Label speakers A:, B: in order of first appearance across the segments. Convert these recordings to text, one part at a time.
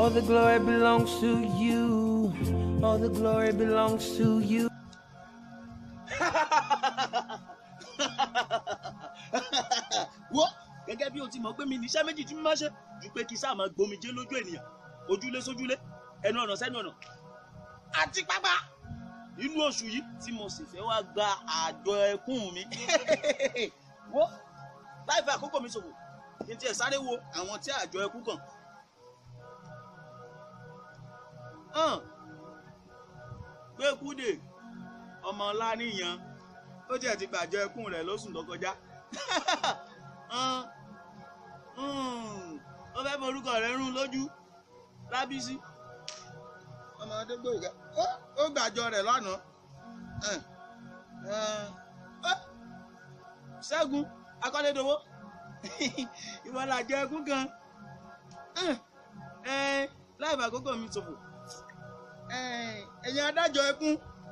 A: All the glory belongs to you. All the glory belongs to you.
B: wọ́ gẹ́gẹ́ bí o ti mọ̀ pé mi níṣẹ́ méjì tí mo máa ṣe ju pé kí sáà máa gbomijé lójú ènìyàn ojúlé sójúlé ẹnu ọ̀nà sẹ́nu ọ̀nà àti pápá inú oṣù yìí tí mo sì fẹ́ wá gba àjọ ẹkún mi wọ́ láì fẹ́ àkókò mi ṣòfò kí n tiẹ̀ sáré wo àwọn tí àjọ ẹkún kàn. hàn pé kúdè ọmọ ńlá níyan ó tiẹ̀ ti gbàjọ ẹkún rẹ̀ lóṣù tó kọjá hàn ó fẹ́ mọ orúkọ rẹ̀ rún lójú lábísí ọmọ adégbòyìnká ó gbàjọ rẹ̀ lánàá hàn, hàn, ó, ṣẹ́gun akọ́lédowó ìwọ làjọ ẹkún kan hàn, ẹ̀, láì bá àkókò mi ṣòfò ẹ̀yin adájọ́ ẹkún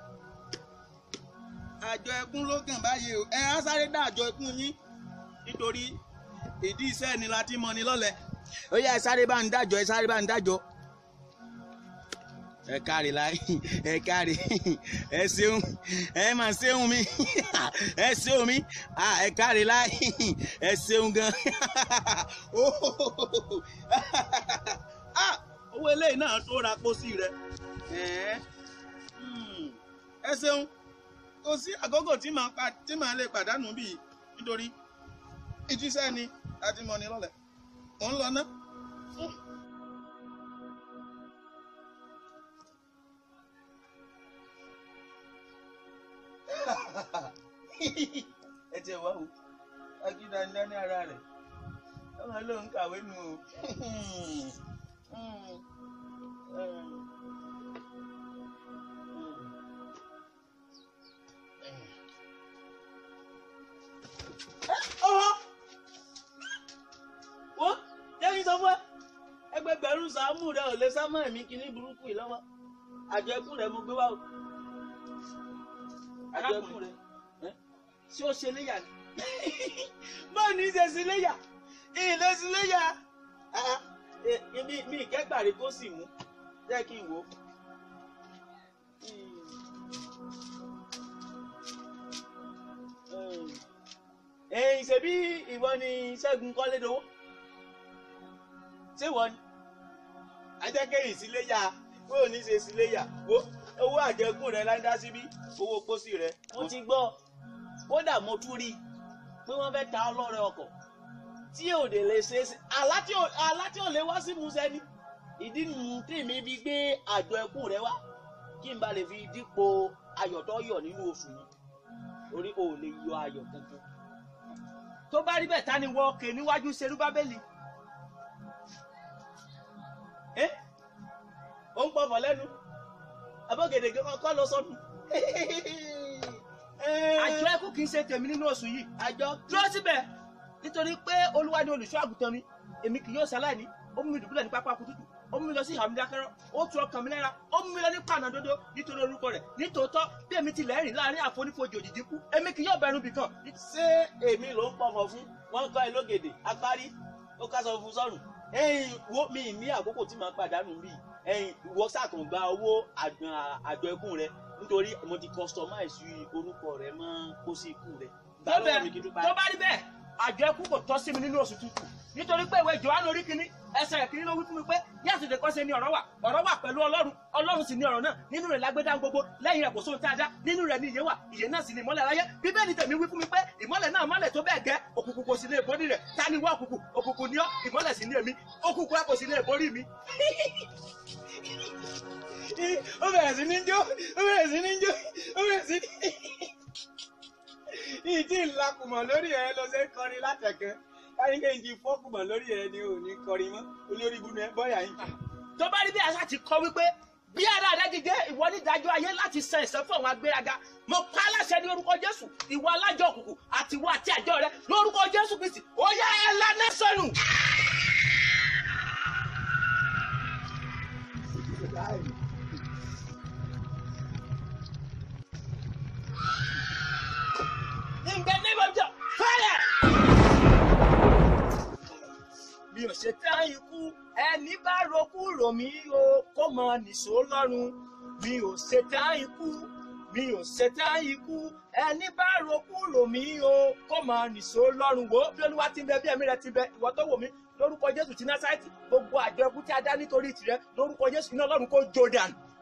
B: àjọ ẹkún ló kàn báyìí o ẹ á sáré dá àjọ ẹkún yín nítorí ìdí iṣẹ́ ni láti mọ ni lọ́lẹ̀ ó yẹ ẹ sáré bá ń dájọ́ ẹ sáré bá ń dájọ́ ẹ káre láì ẹ káre ẹ ṣeun ẹ mà ṣeun mi ẹ ṣeun mi Ah, ẹ káre láì ẹ ṣeun gan Ah, owó eléyìí náà tó ra pósí rẹ Ẹ̀ẹ́, hmm, ẹ ṣeun kò sí àkókò tí màá pa tí màá lè pàdánù bíi nítorí ìjíṣẹ́ ni láti mọ ni lọ́lẹ̀ mò ń lọ ná. ẹ tiẹ̀ wá o akíndandá ní ara rẹ̀ ọmọ ló ń kàwé nù o. ọ̀họ́ wo jẹ́mi sọ fún ẹ ẹgbẹgbẹ̀rún sàámù rẹ ò lè sá mọ́ ẹ̀mí kíní burúkú yìí lọ́wọ́ àjọ ẹkún rẹ mo gbé wá o àjọ ẹkún rẹ ṣé ó ṣe léyà ni báwo ni ṣe sí léyà ilé sí léyà Ah, eh, mi mi ìkẹ́gbàrí kó sì mú jẹ́ kí n wò ó. Hmm. ẹ̀yìn ṣebí ìwọ ni Ṣẹ́gun Kọ́lédowó ṣé ìwọ ni ajẹ́kẹ́yìn sílé yá bó o ní ṣe sílé yá wo owó àjẹkùn rẹ láńdá síbí owó pósí rẹ mo ti gbọ́ kódà mo tún rí i pé wọ́n fẹ́ ta ọlọ́rẹ̀ ọkọ̀ tí ò dé lè ṣe é sí àlá tí ò àlá tí ò lè wá sí musẹ ni ìdí nù tí mi fi gbé àjọ ẹkùn rẹ wá kí n bá lè fi dípò ayọ̀ tó yọ̀ nínú oṣù yìí torí o ò lè yọ ayọ̀ kankan tó bá rí bẹ́ẹ̀ ta ni wọ́n kè níwájú serúbábélì ẹ́ ó ń pọ̀fọ̀ lẹ́nu abọ́gẹ̀dẹ̀ kọ́ lọ sọ́nu
C: àjọ ẹkún kì í ṣe tèmi nínú oṣù yìí
B: àjọ
C: dúró síbẹ̀ nítorí pé olúwa ni olùṣọ́ àgùntàn mi èmi kì yóò ṣaláìní ó mú mi dùbúlẹ̀ ní pápá kútútù ó mú mi lọ sí ìhàmì dákẹ́rọ́ ó tu ọkàn mi lára ó mú mi lọ ní pànàdodo nítorí orúkọ rẹ̀ nítòótọ́ bí èmi ti lẹ́rìn láàrin àfonífojì òjìjí kú èmi kì yóò bẹ̀rù bìkan
B: ṣé èmi ló ń pọ̀fọ̀ fún wọn kọ́ ẹ lógèdè apárí ó ká sọ fún sọ́run ẹ̀yìn wo mi ní àkókò tí màá pàdánù bí ẹ̀yìn ìwọ sàkàn gba owó àjọ- àjọ ẹkún rẹ nítorí mo ti customize orúkọ rẹ mọ́ pósí ikú rẹ gbà
C: tó
B: lọ́wọ́ mi kí n
C: bẹ̀
B: tó
C: tó
B: bá
C: bá rí bẹ́ẹ̀ àjọ ẹkún kò tọ́ sí mi nínú oṣù tuntun nítorí pé ìwé Jòhánù orí kìíní ẹsẹ̀ kìíní ló wí fún mi pé ní àtúndì kan ṣe ni ọ̀rọ̀ wà ọ̀rọ̀ wà pẹ̀lú Ọlọ́run Ọlọ́run sì ni ọ̀rọ̀ náà nínú rẹ̀ lágbẹ́dá gbogbo lẹ́yìn rẹ̀ kò sóhun tá a dá nínú rẹ̀ ni ìyè wà ìyè náà sì ni ìmọ́lẹ̀ aráyé Bíbélì tèmi wí fún mi pé ìmọ́lẹ̀ náà mọ́lẹ̀ tó bẹ́ẹ̀ gẹ́ òkùnkùn kò sì lè borí rẹ̀ ta ni wá òkùnkùn òkùnkùn ni ọ́ ìmọ́lẹ̀ sì ni èmi òkùnkùn ẹ kò sì lè borí mi.
B: ó bẹ̀rẹ̀ sí ní jó ó bẹ̀rẹ̀ sí ní jó ó bẹ̀rẹ̀ sí ní. ìdí ìlàkùmọ̀ lórí ẹ̀ lọ sí kọrin látẹ̀kẹ́ káyọ̀ kí n ti fọ́kùmọ̀ lórí ẹ̀ ni ò ní kọrin mọ́ olórí ibùdó ẹ̀ bọ́yà yín.
C: tó bá rí bí àṣà ti kọ wípé bí ara rẹ ti jẹ ìwọ nídàájọ́ ayé láti san ẹ̀san fún àwọn agbéraga mo pa á láṣẹ ní orúkọ jésù ìwọ alájọ òkùnkùn àti ìwọ àti àjọ rẹ lórúkọ jésù kristi ó yá ẹ lánàá sọnù. In the name of Jesus, fire!
B: bí
C: mi ò ṣetán ikú ẹni bá rokú rò mí o kó mọ nìṣó lọ́rùn mi ò ṣetán ikú mi ò ṣetán ikú ẹni bá rokú rò mí o kó mọ nìṣó lọ́rùn wo bí olúwa ti ń bẹ bí ẹ̀mí rẹ ti bẹ ìwọ tó wò mí lórúkọ jésù ti násáìtì gbogbo àjọ ẹkú tí a dá nítorí tìrẹ lórúkọ jésù iná ọlọ́run kó jó dànù